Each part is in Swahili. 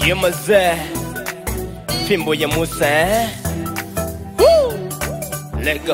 Ye mazee, fimbo ya Musa eh? Woo! Let go.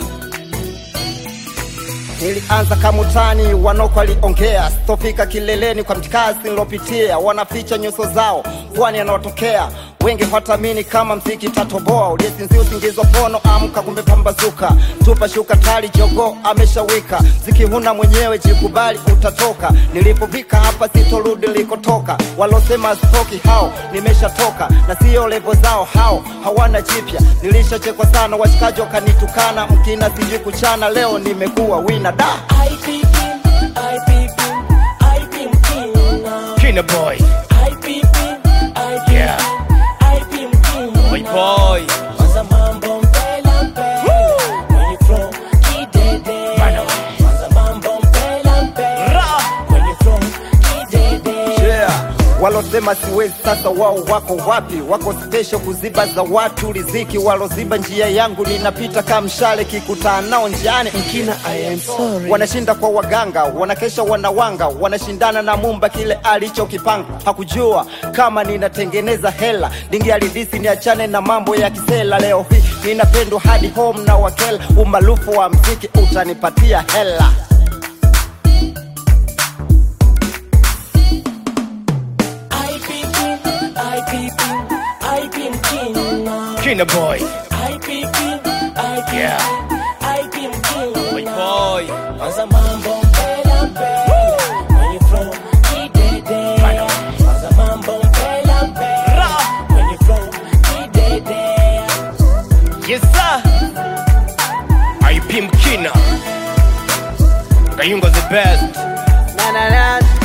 Nilianza kama utani, wanoko waliongea, sitofika kileleni kwa mtikazi nilopitia, wanaficha nyuso zao, pwani yanayotokea wengi hawatamini kama mziki tatoboa. Uliyesinzia usingizi pono, amka kumbe pambazuka, tupa shuka tali, jogo ameshawika, ziki huna mwenyewe, jikubali utatoka. Nilipofika hapa sitorudi likotoka, walosema stoki hao nimeshatoka, na sio levo zao hao, hawana jipya. Nilishachekwa sana, washikaji wakanitukana, mkina sijui kuchana, leo nimekuwa wina da IPP, IPP, IPP Mkina. Kina boy, IPP, IPP, Yeah. IPP Mkina. boy boy. Kwanza mambo mpela mpela. Kwenye flow kidede. Bana. Kwanza mambo mpela mpela. Ra. Kwenye flow kidede. yeah. Walosema siwezi sasa, wao wako wapi? Wako special kuziba za watu riziki, waloziba njia yangu, ninapita kama mshale, kikutana nao njiani Mkina, I am sorry. wanashinda kwa waganga, wanakesha wanawanga, wanashindana na Mumba kile alichokipanga. Hakujua kama ninatengeneza hela, dingi alidhisi niachane na mambo ya kisela. Leo hii ninapendwa hadi home na wakela, umaarufu wa mziki utanipatia hela. IPP, IPP, IPP Mkina. Kina boy, IPP, IPP, Yeah. IPP Mkina. boy boy. Kwanza mambo mpela mpela. Kwenye flow kidede. Bana. Kwanza mambo mpela mpela. Ra. Kwenye flow kidede. Yes sir. IP Mkina. Ngayungo the best. Na, na, na.